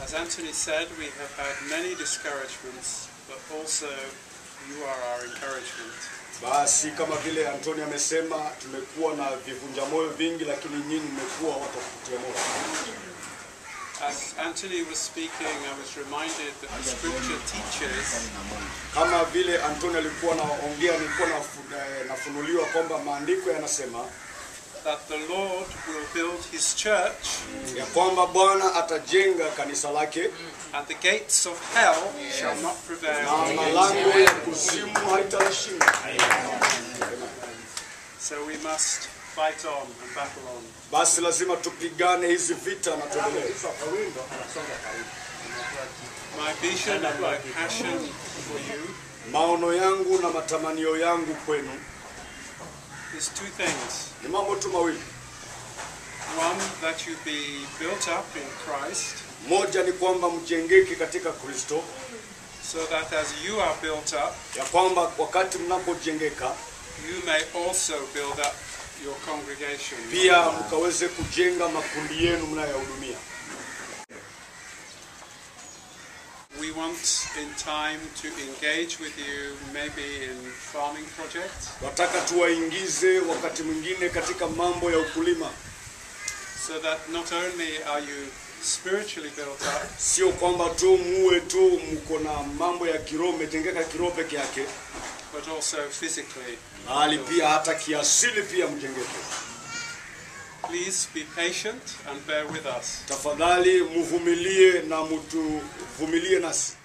As Anthony said, we have had many discouragements, but also you are our encouragement. Basi kama vile Antoni amesema, tumekuwa na vivunja moyo vingi, lakini nyinyi mmekuwa watu wa kutia moyo. As Anthony was speaking, I was reminded that the scripture teaches Kama vile Antoni alikuwa anaongea, nilikuwa nafu- eh, nafunuliwa kwamba maandiko yanasema that the Lord will build his church ya kwamba Bwana atajenga kanisa lake and the gates of hell shall not na prevail. malango ya kuzimu haitalishinda. So we must fight on and battle on. Basi lazima tupigane hizi vita na tuendelee. My vision and my passion for you Maono yangu na matamanio yangu kwenu is two things. ni mambo tu mawili. One, that you be built up in Christ, Moja ni kwamba mjengeke katika Kristo, so that as you are built up, ya kwamba wakati mnapojengeka you may also build up your congregation. pia mkaweze kujenga makundi yenu mnayohudumia. We want in time to engage with you maybe in farming projects, Wataka tuwaingize wakati mwingine katika mambo ya ukulima, so that not only are you spiritually built up, sio kwamba tu muwe tu mko na mambo ya kiroho, mmetengeka kiroho peke yake, but also physically. bali pia hata kiasili pia mjengeke. Please be patient and bear with us. Tafadhali mvumilie na mtuvumilie nasi.